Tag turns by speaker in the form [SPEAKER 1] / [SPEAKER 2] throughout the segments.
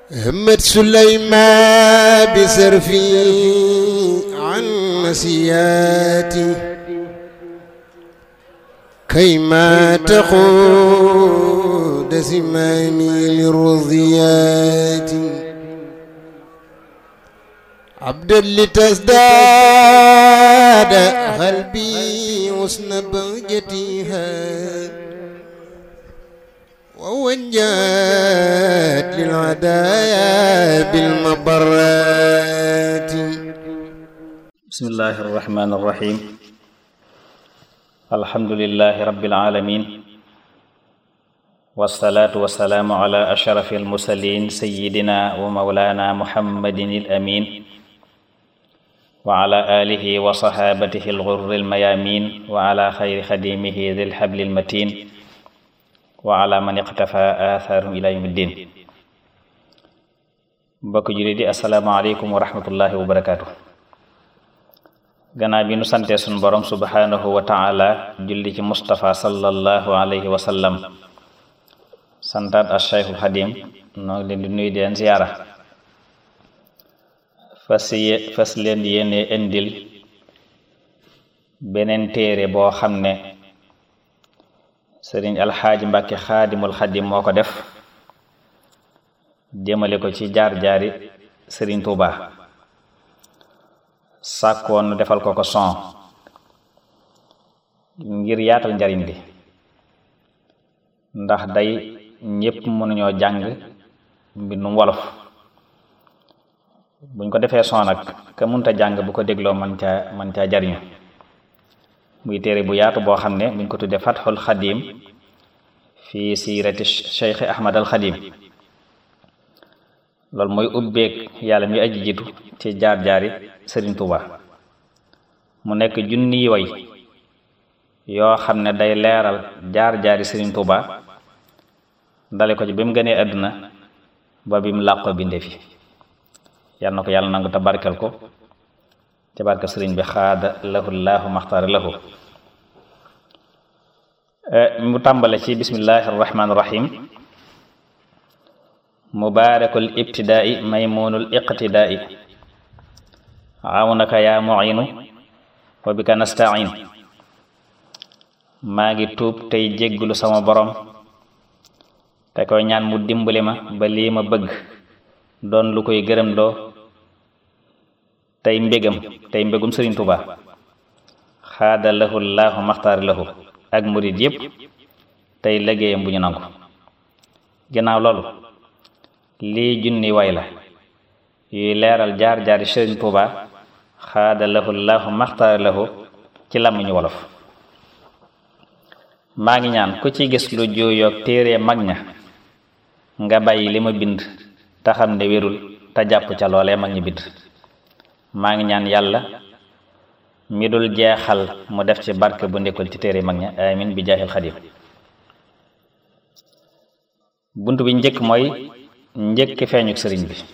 [SPEAKER 1] همت سليمان بسرفي عن مسياتي كيما تقود زمامي للرضيات عبدا لتزداد قلبي حسن بهجتها ووجهت للعدايا بالمبرات
[SPEAKER 2] بسم الله الرحمن الرحيم الحمد لله رب العالمين والصلاة والسلام على أشرف المرسلين سيدنا ومولانا محمد الأمين وعلى آله وصحابته الغر الميامين وعلى خير خديمه ذي الحبل المتين وعلى من اقتفى آثارهم إلى يوم الدين mbokk jullit yi asalaamaaleykum wa rahmatullahi wa barakaatu gannaaw bi nu sante sun borom subhanahu wa taala julli ci Mustafa sallallahu alayhi wa sallam santaat as Cheikhul Xadim noo ngi leen di nuyu di leen ziyaara fas fas leen yéene indil beneen téere boo xam ne sëriñ alxaaji mbàkke xaadimul xadim moo ko def jëmale ko ci jaar-jaari sëriñ tuuba sàkkoon nu defal ko ko son ngir yaatal njariñ li ndax day ñépp mënuñoo jàng mbindum wolof buñ ko defee son nag ka munta jàng bu ko dégloo man caa man caa jariñu muy téere bu yaatu boo xam ne buñ ko tuddee fatxul xadim fii siirati cheikh ahmad al xadim loolu mooy ubbeeg yàlla mi aji jiitu ci jaar-jaari sëriñ tuuba mu nekk junniy way yoo xam ne day leeral jaar-jaari sëriñ tuuba dale ko ci bi mu gënee àdduna ba bi mu làqoo binde fi yal na ko yàlla nangu te barkel ko te barke sëriñ bi xaada lahu laahu maxtaara lahu mu tàmbale ci bismillahi arrahmani irrahim mubaarakul ibtidaai maymunul iqtidaai awnaka yaa muinu wa bika nastain maa ngi tuub tey jégglu sama borom te koy ñaan mu dimbali ma ba lii ma bëgg doon lu koy gërëm doo tey mbégam tey mbégum sëriñ Tuuba xaada lahu laahu maxtaar lahu ak murid yépp tey liggéeyam bu ñu nangu ginnaaw loolu lii junni way la yuy leeral jaar-jaari sëriñ Tuuba xaada lahu laahu maxtaar lahu ci làmmiñu wolof maa ngi ñaan ku ci gis lu juuyoog téere mag ña nga bàyyi li ma bind te xam ne wérul te jàpp ca loolee mag ñi bind maa ngi ñaan yàlla mi dul jeexal mu def ci barke bu ndekkul ci téere mag ña amin bi jaaxil xadim bunt bi njëkk mooy njëkk feeñuk sëriñ bi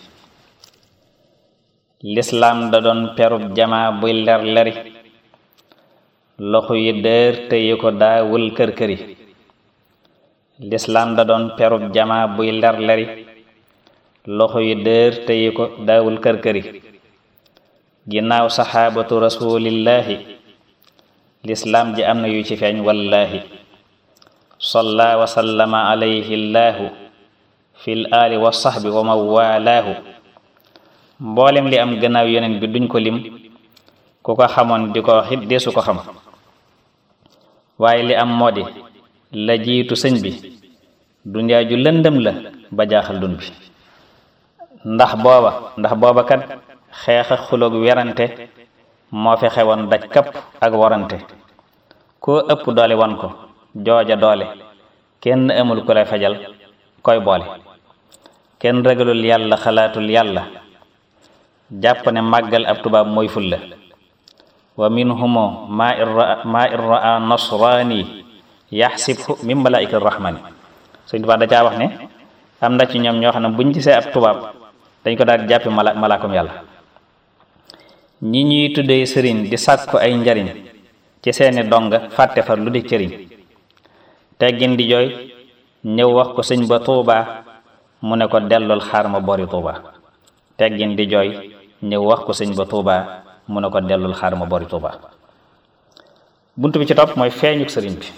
[SPEAKER 2] lislaam da doon perub jamaa buy ler leri loxo yi dër tëye ko daawul kër këri lislaam da doon perub jamaa buy ler leri loxo yi dër tëye ko daawul kër këri ginnaaw saxaabatu rasulillahi lislaam ji am na yu ci feeñ wallaahi salla wa sallama alayhi llaahu fil aali wa sahbi wa man waalaahu mboolem li am gannaaw yeneen bi duñ ko lim ku ko xamoon di ko xit deesu ko xam waaye li am moo di la jiitu sëñ bi dunyaa ju lëndëm la ba jaaxal dun bi ndax booba ndax booba kat xeex ak xuloog werante moo fi xewoon daj kapp ak warante koo ëpp doole wan ko jooja doole kenn amul ku lay fajal koy boole kenn ragalul yàlla xalaatul yàlla jàpp ne màggal ab tubaab mooy fulla wa minhumo maa irra maa irraa nasraani yaxsibhu min malaa'ika rahmani Sëñ Tuubaa da caa wax ne am na ci ñoom ñoo xam ne buñ gisee ab tubaab dañ ko daal di jàppe mala malaakum yàlla ñi ñuy tuddee sëriñ di sàkku ay njariñ ci seeni donga fàtte far lu di cëriñ teggin di jooy ñëw wax ko sëñ ba tuubaa mu ne ko dellul xaar ma bori tuuba teggin di jooy ñëw wax ko sëñ ba tuuba mu ne ko dellul xaar ma bori tuuba bunt bi ci topp mooy feeñuk sëriñ bi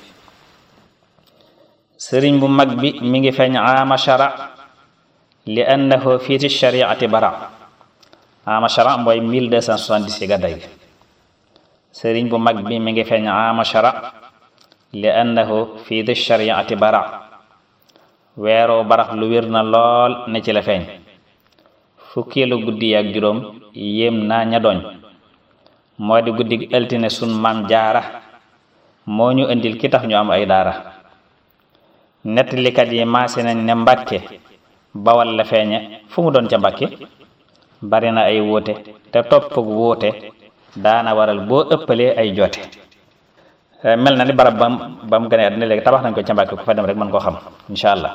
[SPEAKER 2] sëriñ bu mag bi mi ngi feeñ ama shara li annahu fiiti shariati bara ama shara mooy 1270 ci gàdday bi sëriñ bu mag bi mi ngi feeñ ama shara li annahu fiiti shariati bara weeroo barax lu wér na lool ne ci la feeñ fukkeelu guddi ak juróom yéem naa ña doñ moo di guddi altine sun maam jaara moo ñu indil ki tax ñu am ay daara nettalikat yi maase nañ ne mbàkke bawal la feeñe fu mu doon ca mbàkke bari na ay wóote te topp ak wóote daana waral boo ëppalee ay joote mel na ni barab bam bam gane àddina léegi tabax nañ ko ca mbàkke ku fa dem rek mën koo xam incha allah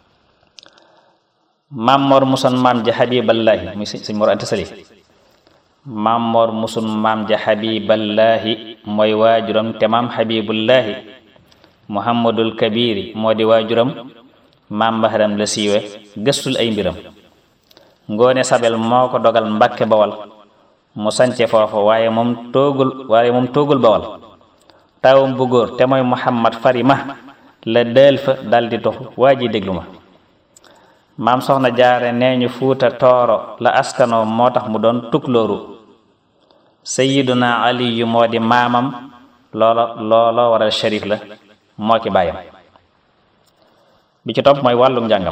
[SPEAKER 2] maam moor muson maam ja xabiballaahi muy sëñ mor anta sali maam moor musun maam ja xabiballaahi mooy waajuram te maam xabibullaahi muhammadul kabiri moo di waajuram maam bahram la siiwe gëstul ay mbiram ngoone sabel moo ko dogal mbàkke bawal mu sance foofu waaye moom toogul waaye moom toogul bawal taawam bu góor te mooy muhammad farima la dël fa daldi toxu waa ji déglu ma maam soxna jaare nee ñu fuuta tooro la askanoo moo tax mu doon tuklóoru sayiduna aliyu moo di maamam loolo looloo waral sharif la moo ki bàyyam bi ci topp mooy wàllum njàngam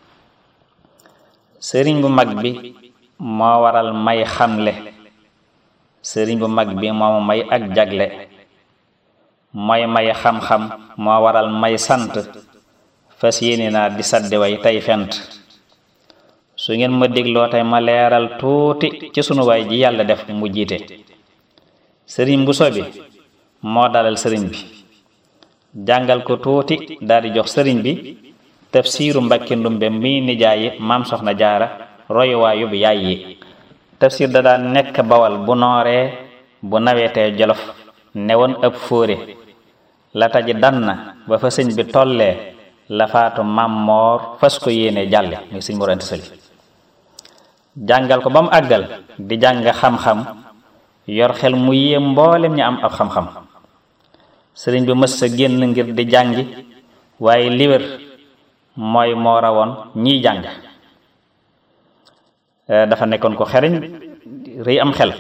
[SPEAKER 2] sëriñ bu mag bi moo waral may xamle sëriñ bu mag bi moo may ak jagle mooy may xam-xam moo waral may sant fas yéene naa di sadde way tey fent su ngeen ma dégloo tey ma leeral tuuti ci sunu waay ji yàlla def mu jiite sëriñ bu sobi moo dalal sëriñ bi jàngal ko tuuti daldi jox sëriñ bi tafsiiru mbakki ndumbe mi nijaayi maam soxna jaara royuwaayu bi yaay yi tafsir da daan nekk bawal bu nooree bu nawetee jolof newoon ëpp fóore la taji dan na ba fa sëñ bi tollee la faatu maam moor fas ko yéene jàlle muy sëñ Mor Anta Sali jàngal ko ba mu àggal di jàng xam-xam yor xel mu yéem mboolem ñi am ab xam-xam sëriñ bi mës sa génn ngir di jàngi waaye liwér mooy moo rawoon ñiy jàng dafa nekkoon ko xereñ rëy am xel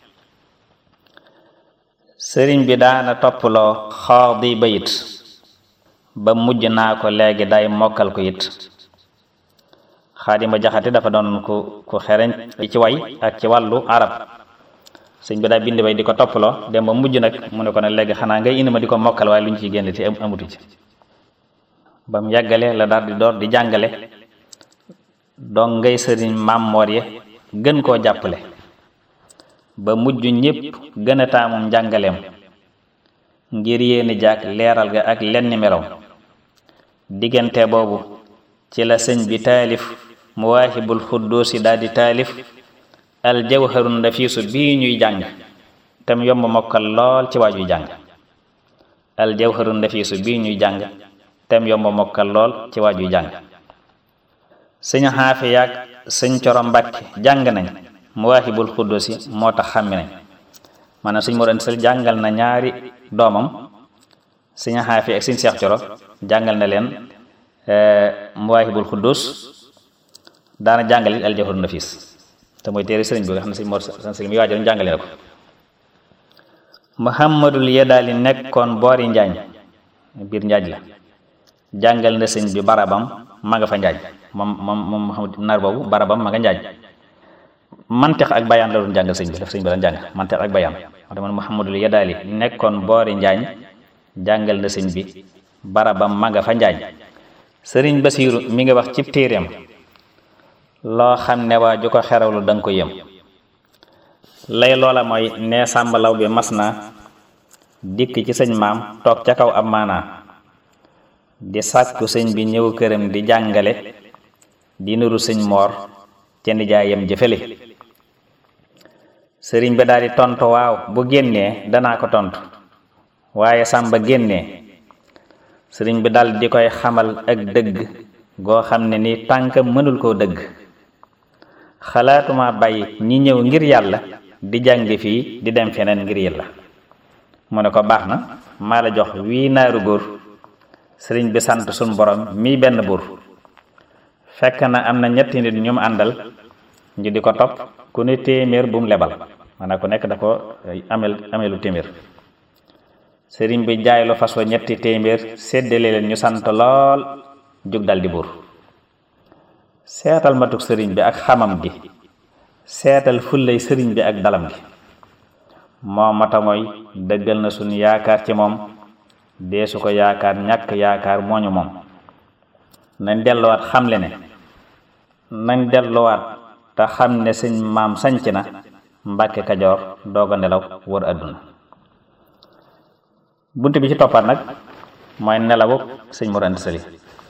[SPEAKER 2] sëriñ bi daana topploo xaadi bayit ba mujj naa ko léegi day mokkal ko it xaadima jaxate dafa doon ku ku xereñ ci way ak ci wàllu arab sëñ bi daa bind bay di ko toppaloo dem ba mujj nag mu ne ko ne léegi xanaa ngay indi ma di ko mokkal waaye lu ñu ciy génn ci amutu ci ba mu yàggale la daal di door di jàngale donc ngay sëriñ maam moor ye gën koo jàppale ba mujj ñépp gën a taamum njàngaleem ngir yéeni jaak leeral ga ak lenn melaw diggante boobu ci la sëñ bi taalif muwaahibul xudduusi daal di taalif al jawharun nafiisu bii ñuy jàng tam yomb mokkal lool ci waajuy jàng al jawharun nafiisu bii ñuy jàng tem yomb mokkal lool ci waajuy jàng sëñ xaafi yaag sëñ coro mbàkke jàng nañ muwaahibul xudduusi moo tax xàmmi nañ maanaam sëñ Mor Anta Sali jàngal na ñaari doomam sëñ xaafi ak sëñ seex coro jàngal na leen muwaahibul xudduus daana jàngalit al jawharun nafiis te mooy téere sëriñ bi nga xam ne sëñ Mor Anta Sali mi waajoon jàngale na ko muhammadul yedaali nekkoon boori njaañ biir njaaj la jàngal na sëñ bi barabam ma nga fa njaaj moom moom moom Muhammad naar boobu barabam ma nga njaaj mantex ak bayaan la doon jàngal sëñ bi daf sëñ bi daan jàng mantex ak bayaan moo tax man muhammadul yedaali nekkoon boori njaañ jàngal na sëñ bi barabam ma nga fa njaaj sëriñ basiiru mi nga wax cib téeréem loo xam ne waa ju ko xerawlu danga ko yëm lay loola mooy nee sàmbalaw bi mas na dikk ci sëñ maam toog ca kaw ab maanaa di sàkku sëñ bi ñëw këram di jàngale di nuru sëñ moor ca nijaayam jëfale sëriñ bi daal di tontu waaw bu génnee danaa ko tontu waaye sàmba génnee sëriñ bi dal di koy xamal ak dëgg goo xam ne ni tànk mënul koo dëgg xalaatuma bàyyi ñi ñëw ngir yàlla di jàng fii di dem feneen ngir yàlla mu ne ko baax na maa la jox wii naaru góor sëriñ bi sant suñ borom mii benn buur fekk na am na ñetti nit ñu mu àndal ñu di ko topp ku ne téeméer bu mu lebal maanaam ku nekk da ko amel amelu téeméer sëriñ bi jaay lu fas wa ñetti téeméer séddale leen ñu sant lool jug dal di buur seetal matuk sëriñ bi ak xamam gi seetal fullay sëriñ bi ak dalam gi moo mata mooy dëggal na suñu yaakaar ci moom deesu ko yaakaar ñàkk yaakaar mooñu moom nañ delluwaat xamle ne nañ delluwaat te xam ne sëñ maam sanc na mbàkke kajoor doog a nelaw wër àdduna bunt bi ci toppaat nag mooy nelawu sëñ Mor Anta Sali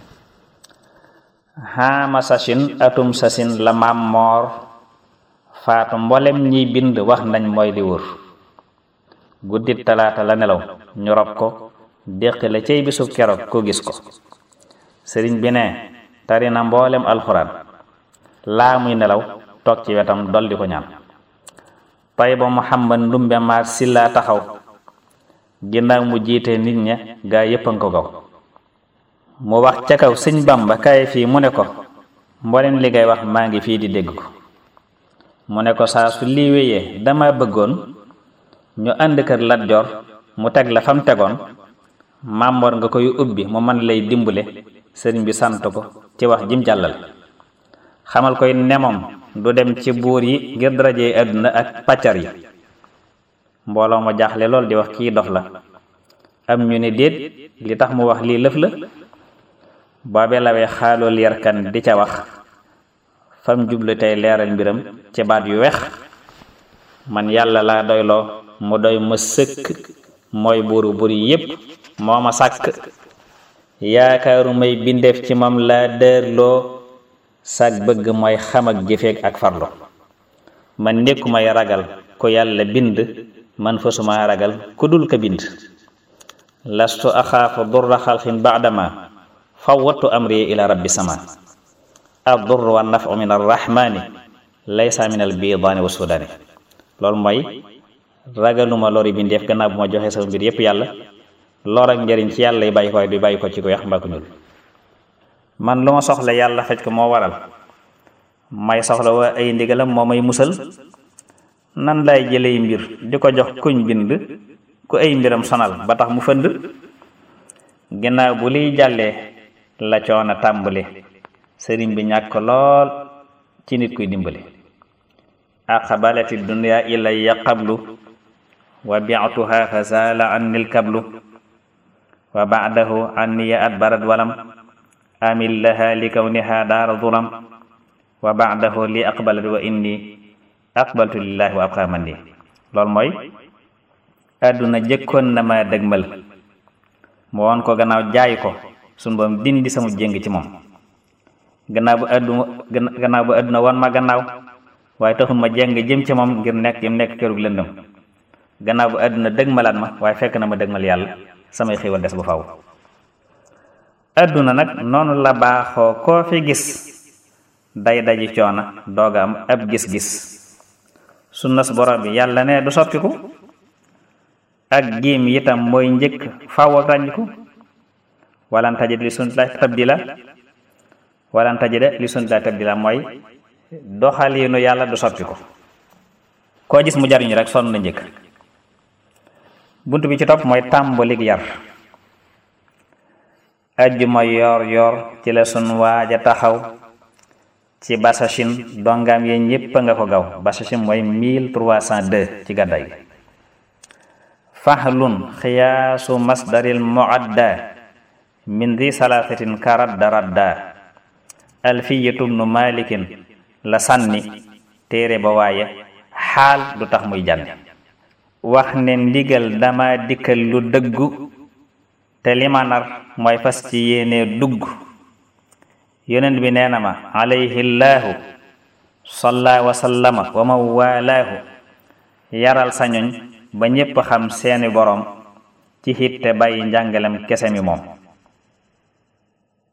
[SPEAKER 2] xaama sasin atum sasin la maam moor faatu mboolem ñiy bind wax nañ mooy li wër guddit talaata la nelaw ñu rob ko déqi la cey bisu keroog ko gis ko sëriñ bi ne tari na mboolem alxuraan laa muy nelaw toog ci wetam dol di ko ñaan tay ba Muhammad ndumbe maar sillaa taxaw ginnaaw mu jiite nit ña gaa yéppan ko gaw mu wax ca kaw sëñ Bamba kaay fii mu ne ko mboolem li ngay wax maa ngi fii di dégg ko mu ne ko saa su lii wéyee dama bëggoon ñu ànd kër Lat Joor mu teg la fam tegoon màmmoor nga koy ubbi mu man lay dimbale sëriñ bi sant ko ci wax jim jàllal xamal koy nemoom du dem ci buur yi ngir darajee àdduna ak pàccar yi mbooloo ma jaaxle lool di wax kii dof la am ñu ne déet li tax mu wax lii lëf la boobe lawee xaalool yarkan di ca wax fam jublu tey leeral mbiram ci baat yu wex man yàlla laa doyloo mu doy ma sëkk mooy buuru buur yi yépp moo ma sàkk yaakaaru may bindeef ci moom laa dërloo sag bëgg mooy xam ak jëfeeg ak farlo man nekku may ragal ku yàlla bind man fasuma ragal ku dul ka bind lastu axaafu durra xalqin baadama fawwattu amri ila rabbi sama addur wa nafu min arrahmani laysa min albidaani wa sudaani loolu mooy ragaluma lori bindeef gannaaw bu ma joxee sama mbir yépp yàlla lor ak njëriñ ci yàlla yi bàyyi ko du bàyyi ko ci ko yax mbaa ko ñuul man lu ma soxla yàlla faj ko moo waral may soxla wa ay ndigalam moo may musal nan lay jëley mbir di ko jox kuñ bind ku ay mbiram sonal ba tax mu fënd ginnaaw bu liy jàllee la coono tàmbali sëriñ bi ñàkk lool ci nit kuy dimbali aqbalati dunya ilayya qablu wa bi'tuha fa zala anni kablu wa ba'dahu anniya adbarat walam amil laha li kawniha daara zulam wa ba'dahu li aqbalat wa inni aqbaltu lillahi wa abqa mandi loolu mooy àdduna jëkkoon na ma dëgmal mu woon ko gannaaw jaay ko sunu boom dindi sama jéng ci moom gannaaw bu àdduna gannaaw bu àdduna woon ma gannaaw waaye taxul ma jéng jëm ci moom ngir nekk jëm nekk kërug lëndëm gannaaw bu àdduna dëgmalaat ma waaye fekk na ma dëgmal yàlla samay xéwal des ba faw àdduna nag noonu la baaxoo koo fi gis day daji coona dooga am ab gis-gis sunnas borom bi yàlla ne du soppiku ak giim itam mooy njëkk faw ak ràññiku walan tajid li sunnatillahi tabdila walan tajida li sunnatillahi tabdila mooy doxaliinu yàlla du soppiku koo gis mu jariñu rek sonn na njëkk bunt bi ci topp mooy tàmbalik yar ajjuma yoor yoor ci la sun waaja taxaw ci basashin dongam yi ñépp nga ko gaw basashin mooy 1302 ci gàddaay gi fahlun xiyaasu masdaril muadda min di salaasatin karadda radda alfiyatu bnu malikin la sànni téere ba waaye xaal du tax muy jànni wax ne ndigal dama dikkal lu dëggu te li ma nar mooy fas ci yéene dugg yonent bi nee na ma alayhi llaahu salla wa sallama wa man waalaahu yaral sañoñ ba ñépp xam seeni boroom ci xitte bàyyi njàngalem kese mi moom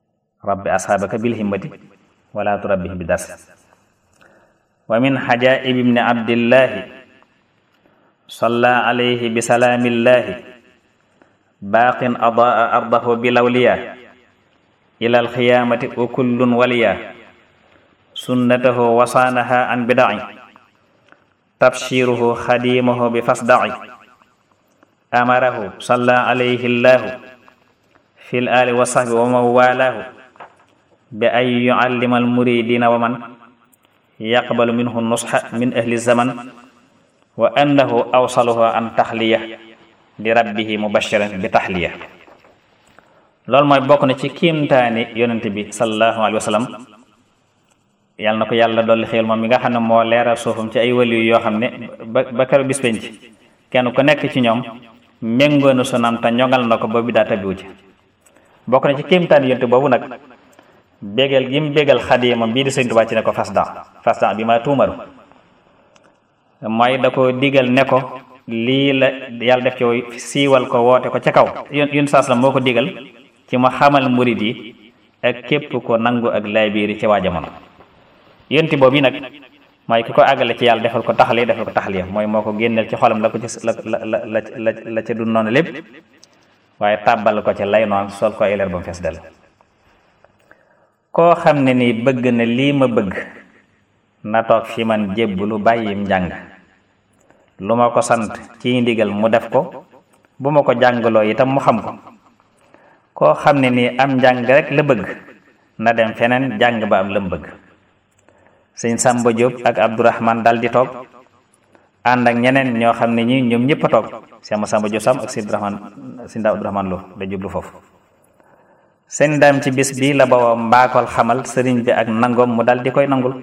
[SPEAKER 2] rabbi asxaabaka bil himmati wala turabbihim bi dars wa min xajaib ibni abdillahi salla alayhi bi salaamillahi baaqin adaa ardahu bi lawliya ila alxiyaamati wa kullun waliya sunnatahu wasaanaha an bidaci tabshiruhu xadimahu bi fasdaci amarahu salla alayhi llahu fi l ali wa sahbi wa man walaahu bi an yuallima almuridina wa man yaqbalu minhu nusxa min ahli zaman wa annahu awsaluhu an taxliya li rabbihi mubashiran bi taxliya loolu mooy bokk na ci kiimtaani yonent bi sallallahu alayhi wa sallam yàlla na ko yàlla dolli xéel moom mi nga xam ne moo leeral suufam ci ay waliyu yoo xam ne ba ba keroog bis penc kenn ku nekk ci ñoom méngoo na sunam te ñoŋal na ko ba bi daa tabiwu ci bokk na ci kiimtaani yonent boobu nag bégal gi mu bégal xadimam bii di Sëñ Tuubaa ci ne ko fasdan fasdan bi ma tuumaru mooy da ko digal ne ko lii la yàlla def ci siiwal ko woote ko ca kaw yun saas la moo ko digal ci mu xamal murid yi ak képp ko nangu ak laabiiri ci waa jamono yonti boobu nag mooy ki ko àggale ci yàlla defal ko taxali defal ko taxaliya mooy moo ko génneel ci xolam la ko ci la la la la la ca du noonu lépp waaye tàbbal ko ci lay noon sol ko ay leer ba mu fees del koo xam ne ni bëgg na lii ma bëgg na toog fi man jébbulu bàyyim njàng lu ma ko sant ci ndigal mu def ko bu ma ko jàngaloo itam mu xam ko koo xam ne nii am njàng rek la bëgg na dem feneen jàng ba am lam bëgg sëñ Samba Diop ak Abdourahman dal di toog ànd ak ñeneen ñoo xam ne ñi ñoom ñëpp a toog sëñ Samba Diop sam ak sëñ Abdourahman sëñ daa Abdourahman Lo da jublu foofu sëñ daam ci bis bi la bawoo mbaakol xamal sëriñ bi ak nangoom mu dal di koy nangul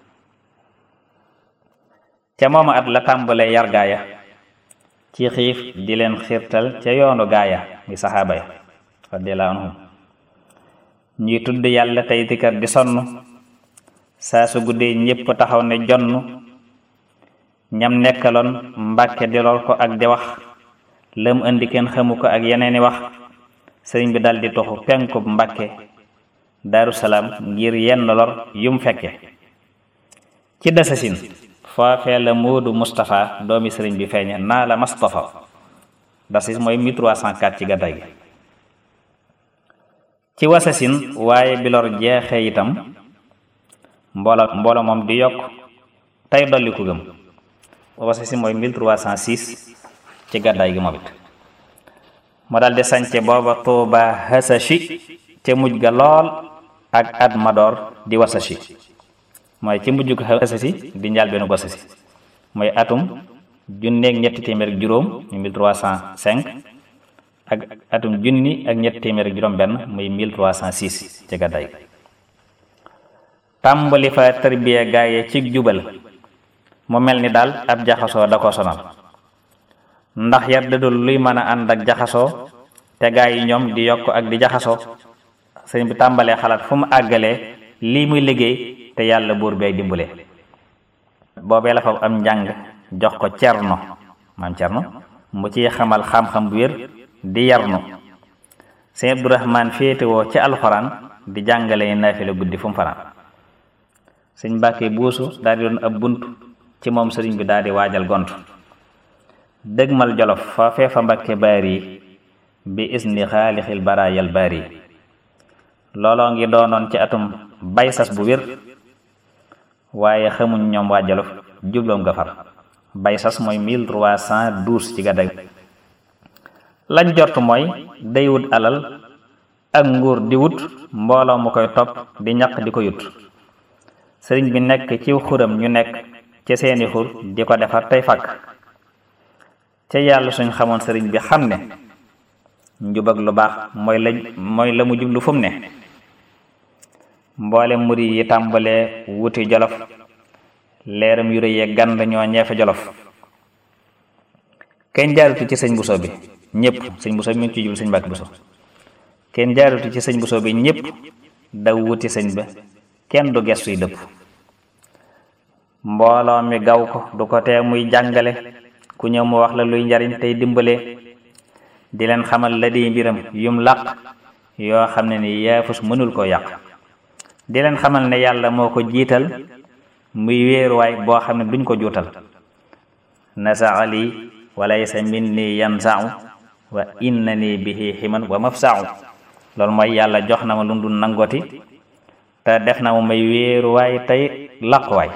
[SPEAKER 2] ca mooma at la tàmbalee yar gaaya ci xiif di leen xiirtal ca yoonu gaaya mi saxaaba ya radiyallahu anhum ñuy tudd yàlla tey dikar di sonn saa su guddee ñépp taxaw ne jonn ñam nekkaloon mbàkke di lool ko ak di wax lëm indi kenn xamu ko ak yeneeni wax sëriñ bi dal di toxu penkub mbàkke daaru salaam ngir yenn lor yum fekke ci dasasin foofee la Moodu Moustapha doomi sëriñ bi feeñe naa la Moustapha dasis mooy 1304 ci gàddaay gi ci wasasin waaye bilor jeexee itam mboola mboola moom di yokk tey dolli ku gëm wasasin mooy 1306 ci gàddaay gi moom it mu daldi sance booba Tuuba hasashi te mujj ga lool ak at madoor di wasashi mooy ci mujj ko asasi di njaal benn asasi mooy atum junneeg ñetti téeméer ak juróom muy 1305 ak atum junni ak ñetti téeméer ak juróom benn muy 1306 ci gàddaay tàmbali fa tarbiya gaaye ci jubal mu mel ni daal ab jaxasoo da ko sonal ndax yar dadul luy mën a ànd ak jaxasoo te gaa yi ñoom di yokk ak di jaxasoo sëñ bi tàmbalee xalaat fu mu àggalee lii muy liggéey te yàlla buur bay dimbale boobee la fa am njàng jox ko cerno maam cerno mu ciy xamal xam-xam bu wér di yarnu sëñ Abdourahman féetewoo ci alxuraan di jàngale naafila guddi fu mu fanaan sëñ Mbàkke buusu daal di doon ab bunt ci moom sëriñ bi daal di waajal gont dëgmal jolof foofee fa Mbàkke baari bi isni xaalixil baraayal baari looloo ngi doonoon ci atum bay sas bu wér waaye xamuñ ñoom waa Jolof jubloom nga far bay sas mooy 1312 ci gàddag lañ jort mooy day wut alal ak nguur di wut mbooloo mu koy topp di ñaq di ko yut sëriñ bi nekk ci xuram ñu nekk ci seeni xur di ko defar tey fàkk ca yàlla suñ xamoon sëriñ bi xam ne njub ak lu baax mooy la mooy la mu jublu fu mu ne mboole muri yi tàmbalee wuti jolof leeram yu rëyee gand ñoo ñeefe jolof kenn jaarutu ci sëñ buso bi ñëpp sëñ buso bi mi ngi ci jublu sëñ Mbàkke buso kenn jaarutu ci sëñ buso bi ñëpp daw wuti sëñ ba kenn du gestuy dëpp mbooloo mi gaw ko du ko tee muy jàngale ku ñëw mu wax la luy njariñ tey dimbale di leen xamal la di mbiram yum làq yoo xam ne ni yaafus mënul koo yàq di leen xamal ne yàlla moo ko jiital muy wéeruwaay boo xam ne duñ ko juutal nasaa lii walaysa minni yansau wa innani bihi ximan wa mafsau loolu mooy yàlla jox na ma lu dul nangoti te def na ma may wéeruwaay tey laquwaay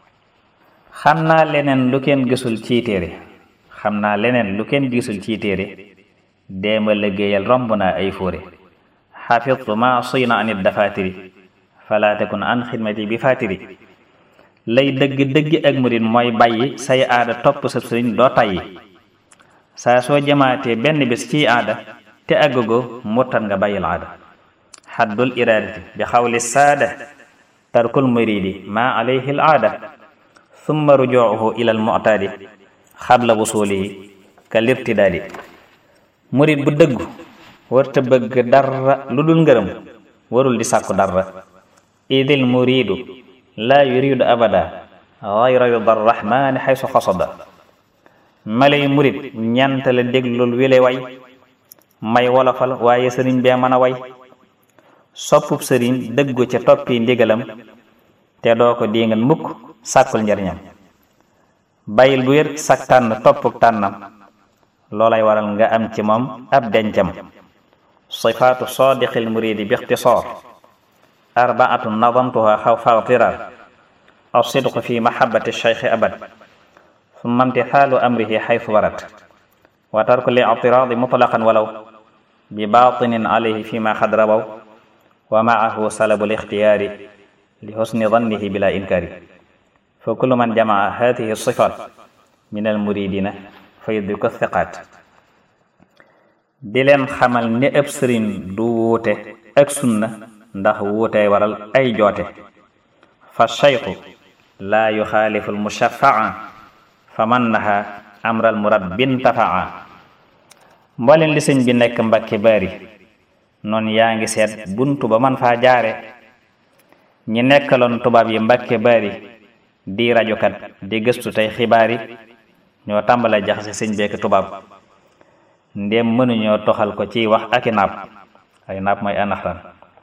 [SPEAKER 2] xam naa leneen lu kenn gisul ci téere xam naa leneen lu kenn gisul ci téere déema liggéeyal romb naa ay fóore xafidtu ma suyna anit dafatiri fala takun an xidmati bi fatiri lay dëgg-dëgg ak murit mooy bàyyi say aada topp sa sëriñ doo tàyyi saa soo jamaatee benn bis ci aada te àggagoo murtat nga bàyyil aada xaddul iradati bi xawli saada tarkul muridi ma alayhi al aada summa rujuuhu ila al mu'tadi xabla wusulihi ka lirtidaadi murit bu dëggu warta bëgg dara lu dul ngërëm warul di sàkku dara idil muridu laa yuridu abada gayra ridar rahmani xaysu xasada malay murit ñant la déglul wile way may wolofal waaye sëriñ bee mën a way soppub sëriñ dëggu ca toppi ndigalam te doo ko dingal mukk sàkkul njariñam bàyyil bu wér sak tànn toppuk tànnam loolay waral nga am ci moom ab dencam sifaatu sadiqil muridi bi ixtisaar arbaatu nadamtuha xaw fawtirar alsidqu fi mahabati cheikhi abad summa imtithaalu amrihi xaytu warat wa tarku li ictiraadi mutlaqan walaw bi baatinin alayhi fi ma xad rawaw wa maahu salabu lixtiyaari li husni dannihi bila inkaari fa kullu man jamaa hadihi sifat min almuridina fa yudriku thiqaat di leen xamal ne ëpp sëriñ du wuute ak sunna ndax wuutey waral ay joote fa cheikhu laa yuxaalifu almushafaa fa man naha amral murabbin tafaa mbooleen li sëñ bi nekk mbakki bari noonu yaa ngi seet buntu ba man faa jaare ñi nekkaloon tubaab yi mbakki bari di rajokat di gëstu tey xibaar yi ñoo tàmbale jaxase sëñ beek tubaab ndéem mënuñoo toxal ko ci wax aki napp ay napp mooy anaxran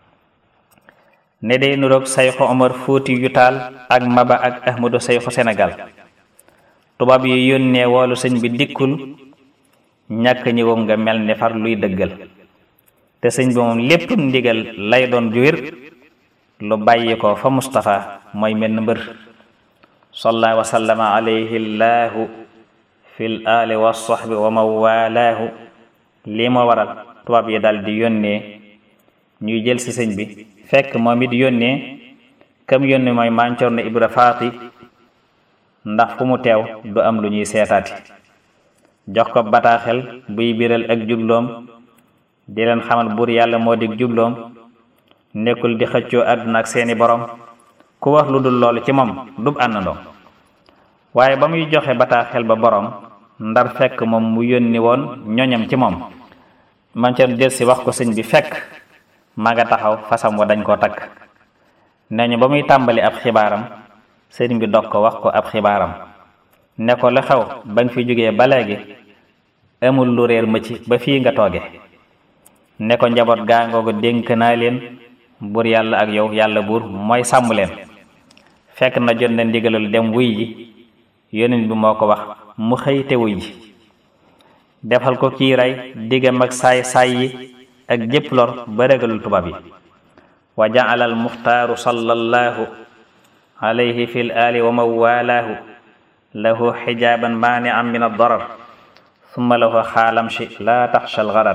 [SPEAKER 2] ne day nuroog sayxu omar fuuti yu taal ak maba ak ahmadu sayxu sénégal tubaab yi yónnee woolu sëñ bi dikkul ñàkk ñëwam nga mel ni far luy dëggal te sëñ bi moom lépp ndigal lay doon ju wér lu bàyyi ko fa Mustafa mooy mel mbër salla wa sallama alayhi llahu fil ali wa sahbi wa mawalaahu lii moo waral tubaab yi dal di yónnee ñuy jël ci sëñ bi fekk moom it yónnee kam yónnee mooy mancoor na ibra faati ndax fu mu teew du am lu ñuy seetaati jox ko bataaxel buy biral ak jubloom di leen xamal buur yàlla moo dig jubloom nekkul di xëccoo àdduna ak seeni borom ku wax lu dul loolu ci moom dub àndandoom waaye ba muy joxe bataaxel ba borom ndar fekk moom mu yónni woon ñoñam ci moom mancoor del si wax ko sëñ bi fekk ma nga taxaw fasam wa dañ koo takk nee ñu ba muy tàmbali ab xibaaram sëriñ bi dog ko wax ko ab xibaaram ne ko la xew ba nga fi jógee ba léegi amul lu réer ma ci ba fii nga tooge ne ko njaboot gaa ngoogu dénk naa leen buur yàlla ak yow yàlla buur mooy sàmm leen fekk na jot na ndigalul dem wuy ji yonent bi moo ko wax mu xëy te wuy ji defal ko kiiray diggam ak saay saay yi ak jépp lor ba régalul tubaab yi wa jaala al muxtaaru sallallahu alayhi fi l ali wa mawalaahu lahu xijaaban maanian min addarar summa lahu xaalamshi laa taxsha algarar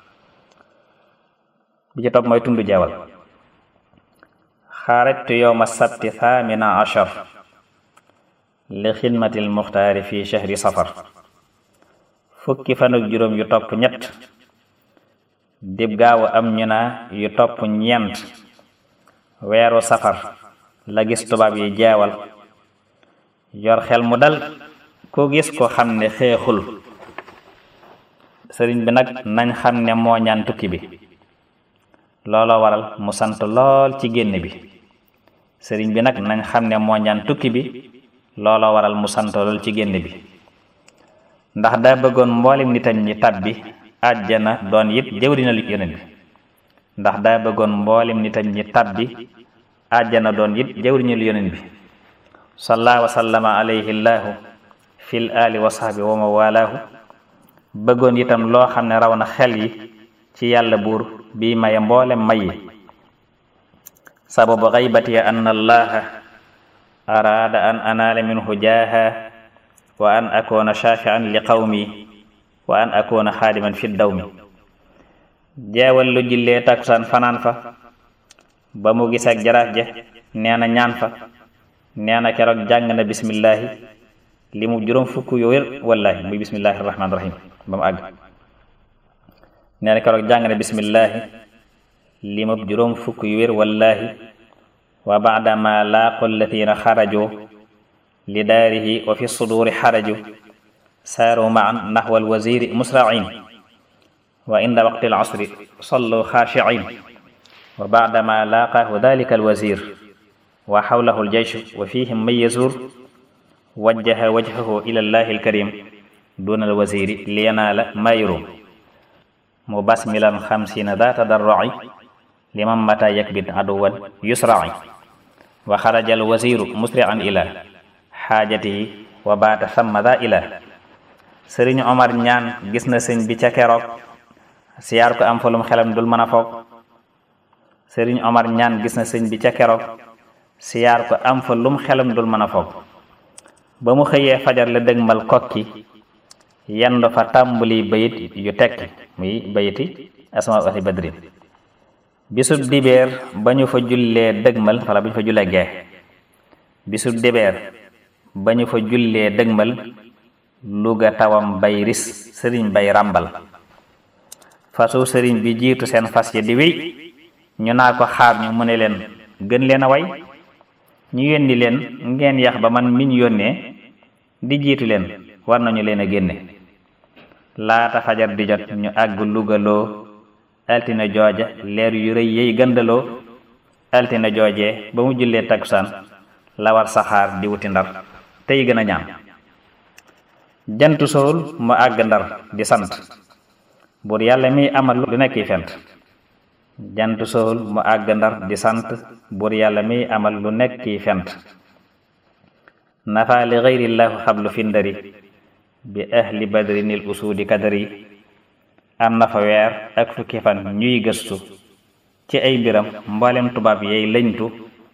[SPEAKER 2] bi ci topp mooy tundu jawal xaarajtu yowma sabti thamina achar li xidmati almuxtaari fi chahri safar fukki fan ak juróom yu topp ñett dib gaawu am ñu naa yu topp ñeent weeru safar la gis tubaab yi jeewal yor xel mu dal ku gis ko xam ne xeexul sëriñ bi nag nañ xam ne moo ñaan tukki bi looloo waral mu sant lool ci génn bi sëriñ bi nag nañ xam ne moo ñaan tukki bi looloo waral mu sant lool ci génn bi ndax daa bëggoon mboolem nitam ñi tab bi àjjana doon it jëwriñal yonent bi ndax daa bëggoon mboolem nitam ñi tabbi àjjana doon it jawriñul yonent bi salla wa sallama alayhi llaahu fil ali wa sahbi wa ma walaahu bëggoon itam loo xam ne raw na xel yi ci yàlla buur bi maye mboolem may yi sababu xaybati anna allaha araada an anaala minhu jaaha wa an akuna shafian li qawmi wa an akuna xaadiman fi dawmi jeewal lu jullee takkusaan fanaan fa ba mu gis ak jaraaf ja nee na ñaan fa nee na keroog jàng na bismillahi li mu juróom fukk yu wér wallahi muy bismillahi rahmaani rahim ba mu àgg nee na keroog jàng na bismillahi li mu juróom fukk yu wér wallahi wa baadama laaqu allatina xaraju li daarihi wa fi suduri xaraju saaru maan naxwa alwaziri musrain wa inda waqti alasri sallu xaashiin wa baadama laaqaahu dalika alwazir wa xawlahu aljaysh wa fihim man yazur wajjaha wajhahu ila allahi alkarim duna alwaziri liyanaala ma yurum mubasmilan xamsina daa tadarroi liman mata yakbid aduwan yusrai wa xaraja alwaziru musri'an ila xaajatihi wa baata samma daa ila sëriñ Omar ñaan gis na sëñ bi ca keroog siyaar ko am fa lum xelam dul mën a foog sëriñ Omar ñaan gis na sëñ bi ca keroog siyaar ko am fa lum xelam dul mën a foog ba mu xëyee fajar la dëgmal kokki yendu fa tàmbali bayit yu tekki muy bayiti asma ahli badrin bisub dibeer ba ñu fa jullee dëgmal wala ba ñu fa jullee gee bisub dibeer ba ñu fa jullee dëgmal luga tawam bay ris sëriñ bay ràmbal fasu sëriñ bi jiitu seen fas yi di wéy ñu naa ko xaar ñu mu ne leen gën leen a way ñu yónni leen ngeen yax ba man miñ yónnee di jiitu leen war nañu leen a génne laata fajar di jot ñu àgg lugaloo altine jooja leer yu rëy yey gëndaloo altine joojee ba mu jullee takkusaan la war saxaar di wuti ndar tey gën a ñaan jantu sowul mu àgg ndar di sant buur yàlla mi amal lu nekk fent jantu sowul mu àgg ndar di sant buur yàlla mi amal lu nekk fent nafa li gayrillahu xablu findari bi ahli badrinil usuudi kadari am na fa weer ak fukki fan ñuy gëstu ci ay mbiram mboolem tubaab yey lëñtu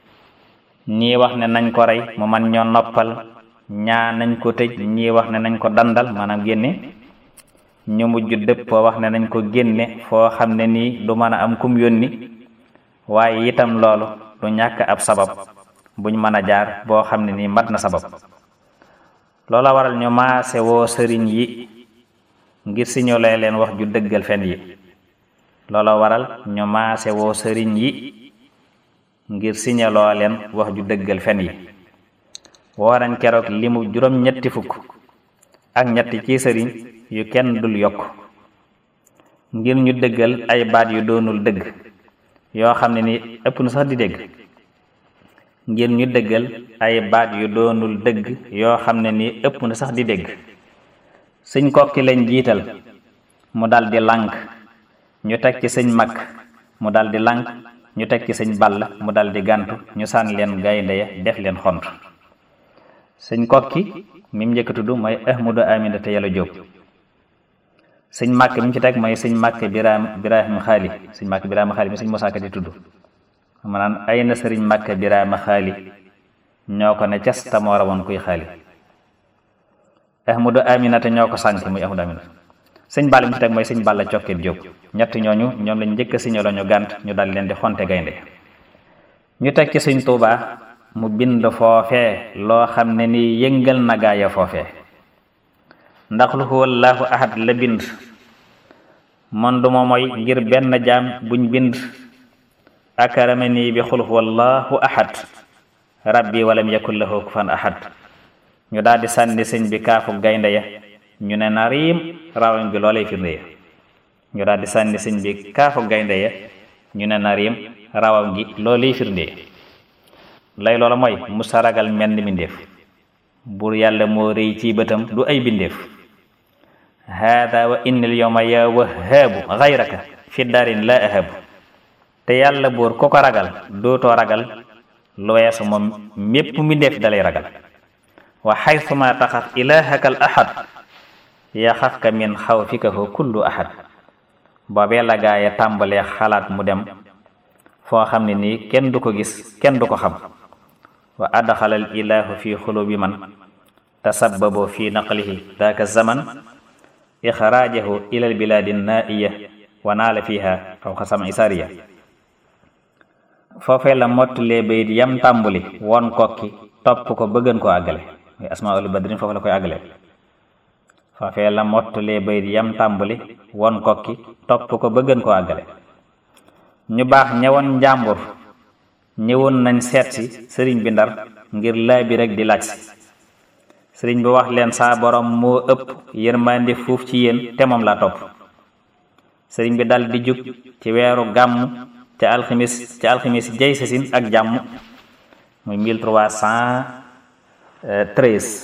[SPEAKER 2] ñii wax ne nañ ko rey mu man ñoo noppal ñaa nañ ko tëj ñii wax ne nañ ko dandal maanaam génne ñu mujj dëppoo wax ne nañ ko génne foo xam ne nii du mën a am kum yónni waaye itam loolu du ñàkk ab sabab buñ mën a jaar boo xam ne nii mat na sabab loola waral ñu maase woo sëriñ yi ngir siñolee leen wax ju dëggal fen yi loola waral ñu maase woo sëriñ yi ngir siñaloo leen wax ju dëggal fen yi woo nañ keroog limu juróom ñetti fukk ak ñetti ci sëriñ yu kenn dul yokk ngir ñu dëggal ay baat yu doonul dëgg yoo xam ne ni ëpp na sax di dégg ngir ñu dëggal ay baat yu doonul dëgg yoo xam ne ni ëpp na sax di dégg sëñ kokki lañ jiital mu daldi lànk ñu teg ci sëñ mag mu daldi lànk ñu teg ci sëñ ball mu daldi gàntu ñu sànni leen gaynde ya def leen xont sëñ kokki mi mu njëkk tudd mooy ahmadu amina te yàlla jóob sëñ màkk mi mu ci teg mooy sëñ màkk biraam biraahim xaali sëñ màkk biraama xaali mi sëñ mosaaka di tudd maanaam ay na sëriñ màkk biraama xaali ñoo ko ne cas tamoo rawoon kuy xaali ahmadu aminata ñoo ko sànk muy ahmadu aminata sëñ bàll mi ci teg mooy sëñ bàll cokket jóob ñett ñooñu ñoom lañ njëkk a signaloo ñu gànt ñu dal leen di xonte gaynde ñu teg ci sëñ tuubaa mu bind foofee loo xam ne ni yëngal na gaaya foofee ndax lu huwallaahu ahad la bind man duma mooy ngir benn jaam buñ bind akarame nii bi xul huwallaahu ahad rabbi walam yakun lahu kufan ahad ñu daldi sànni sëñ bi kaafu gaynde ya ñu ne na riim raawam bi loolay firnde ya ñu daldi sànni sëñ bi kaafu gaynde ya ñu ne na riim raawam gi loolay firnde ya lay loola mooy musa ragal menn mbindéef buur yàlla moo rëy ci bëtam du ay bindeef haada wa innil yawma ya wahaabu gayraka fi daarin la ahabu te yàlla buur ku ko ragal dootoo ragal lu weesu moom mépp mi def dalay ragal wa xaytuma taxaf ilahaka al ahad yaxafka min xawfikahu kullu ahad boobee la gaaya tàmbalee xalaat mu dem foo xam ne nii kenn du ko gis kenn du ko xam wa adxala al ilahu fi xulubi man tasababo fi naqlihi daaka zaman ixraajahu ila al biladi naiya wa naala fiha fawqa sama isariya foofee la mottalee bayit yam tàmbuli won kokki topp ko bëggan koo àggale muy asmaul badrin foofu la koy àggale foofee la mottalee bayit yam tàmbuli won kokki topp ko bëggan koo àggale ñu baax ñëwoon njàmbur ñëwoon nañ seet si sëriñ bi ndar ngir laaj bi rek di laaj si sëriñ bi wax leen saa borom moo ëpp yërmande fuuf ci yéen te moom laa topp sëriñ bi dal di jug ci weeru gàmm ca alximis ca alximis jay sasin ak jàmm muy mille trois cent treize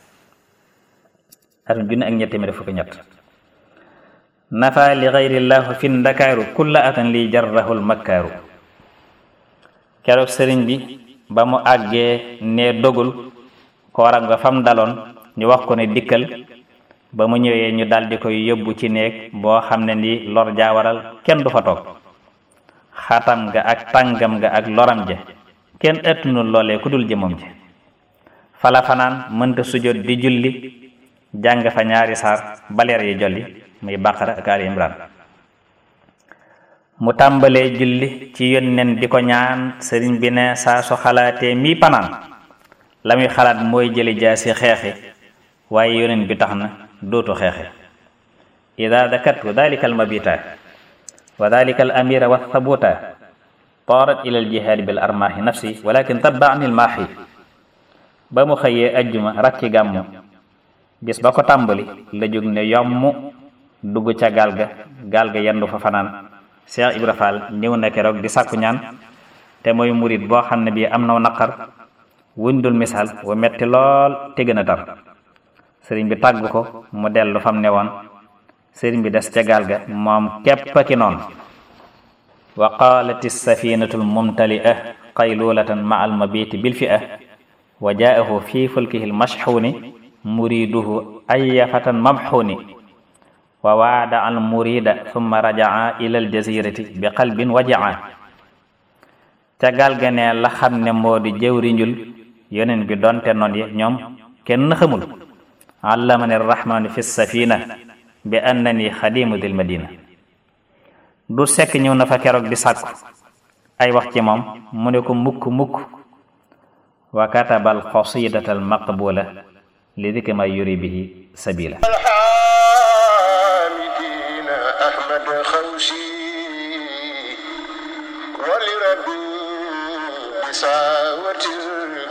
[SPEAKER 2] atum junne ak ñett téeméer fukki ñett nafa li gayrillahu fi ndakaaru kulla atan li jarrahul makkaaru keroog sëriñ bi ba mu àggee ne dogul kooram nga fam daloon ñu wax ko ne dikkal ba mu ñëwee ñu daldi koy yóbbu ci néeg boo xam ne ni lor jaawaral kenn du fa toog xatam nga ak tàngam nga ak loram ja kenn ëttunul loolee ku dul jëmam ji fala fanaan mënta sujjóot di julli jàng fa ñaari saar baleer yi jolli muy baqara ak ali imran mu tàmbalee julli ci yónneen di ko ñaan sëriñ bi ne saa su xalaatee mi panaan la muy xalaat mooy jëli jaasi xeexi waaye yónneen bi tax na dootu xeexi ida dakartu dalika almabita wa dalika al amira wa thabuta taarat ila al jihaadi bil armaahi nafsi walakin tabbaani almaahi ba mu xëyee ajjuma rakki gàmmu bis ba ko tàmbali la jóg ne yomm dugg ca gaal ga gaal ga yendu fa fanaan Cheikh Ibra Fall ñëw na keroog di sàkku ñaan te mooy murit boo xam ne bii am na naqar wundul misaal wu metti lool te gën a tar sëriñ bi tàgg ko mu dellu fam ne woon sëriñ bi des ca gaal ga moom képp ki noonu wa qaalat safinatu lmumtalia qaylulatan ma almabiti bilfi'a wa jaahu fi fulkihi lmashxuuni muriduhu ayafatan mamxuuni wa waada al murida summa rajaa ila al jazirati bi qalbin wajaa ca gaal ga ne la xam ne moo di jëwriñul yoneen bi donte noon yi ñoom kenn xamul allamani rahmanu fi safina bi annani xadimu dil madina du sekk ñëw na fa keroog di sàkku ay wax ci moom mu ne ko mukk mukk wa kataba al qasidata al maqbula li dikri ma yuri bihi sabila
[SPEAKER 1] ولربي بساوة